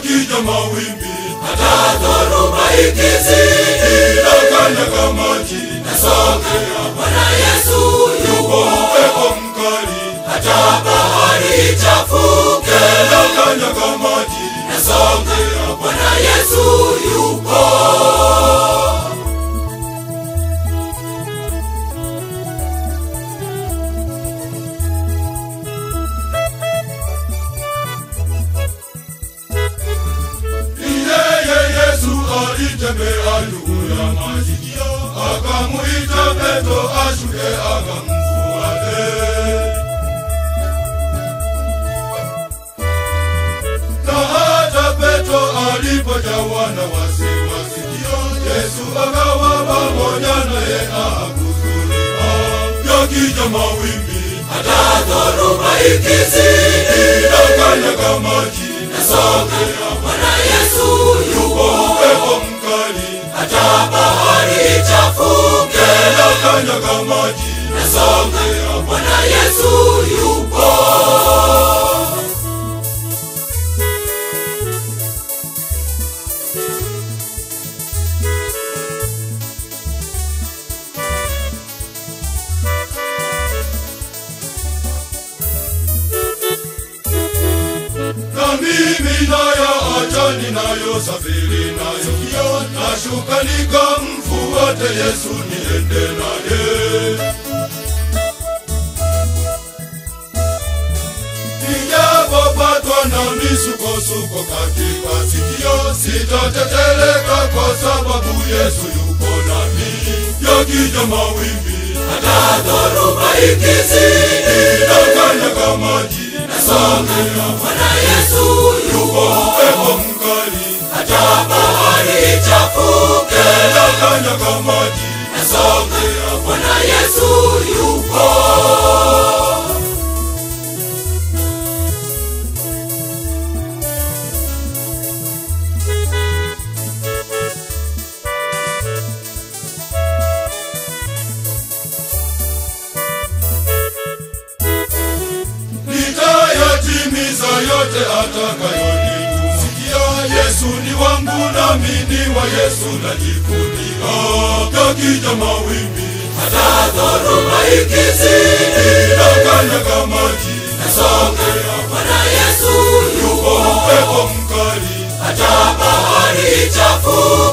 yakija mawimbi hata dhoruba ikizidi, nakanyaga maji nasongea Bwana Yesu yupo, upepo mkali hata bahari ichafuke, nakanyaga maji nasongea Bwana Yesu yupo. Ni yeye Yesu alitembea juu ya maji akamuita Petro ashuke akamfuate na hata Petro alipojawa na wasiwasi, Yesu akawa pamoja naye akuzuria. Yakija mawimbi Hata dhoruba ikizidi, nakanyaga maji, nasongea Bwana Yesu yupo, upepo mkali hata bahari ichafuke, nakanyaga maji, nasongea Bwana Yesu yupo. na mimi nayo acha ninayosafiri nayo, nashuka nikamfuate Yesu niende naye. Nijapopatwa na misukosuko katika sikio, sitateteleka kwa sababu Yesu yupo nami. Yakija mawimbi Hata dhoruba ikizidi, nakanyaga maji, nasongea Bwana Yesu yupo, upepo mkali hata bahari ichafuke, nakanyaga maji, nasongea Bwana Yesu yupo. nitayatimiza yote atakayonitusikia. Yesu ni wangu nami ni wa Yesu najivunia. Yakija mawimbi Hata dhoruba ikizidi, nakanyaga maji, nasongea Bwana Yesu yupo, upepo mkali hata bahari ichafuke,